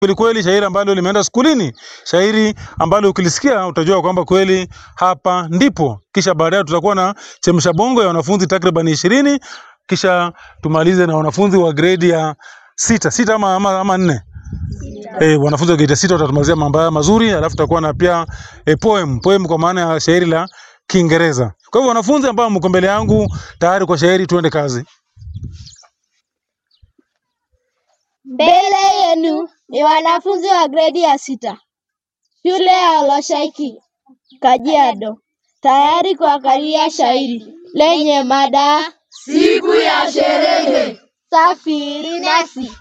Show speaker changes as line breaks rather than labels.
kweli kweli, shairi ambalo limeenda skulini, shairi ambalo ukilisikia utajua kwamba kweli hapa ndipo. Kisha baadaye tutakuwa na chemsha bongo ya wanafunzi takriban ishirini, kisha tumalize na wanafunzi wa gredi ya sita sita ama, ama, ama nne Eh, wanafunzi wa gredi ya sita watatumalizia mambo haya mazuri, alafu tutakuwa na pia eh, poem poem kwa maana ya shairi la Kiingereza. Kwa hivyo wanafunzi ambao mko mbele yangu tayari kwa shairi, tuende kazi.
Mbele yenu ni wanafunzi wa gredi ya sita shule ya Oloshaiki Kajiado, tayari kuangalia shairi lenye mada
Siku ya sherehe.
safiri nasi.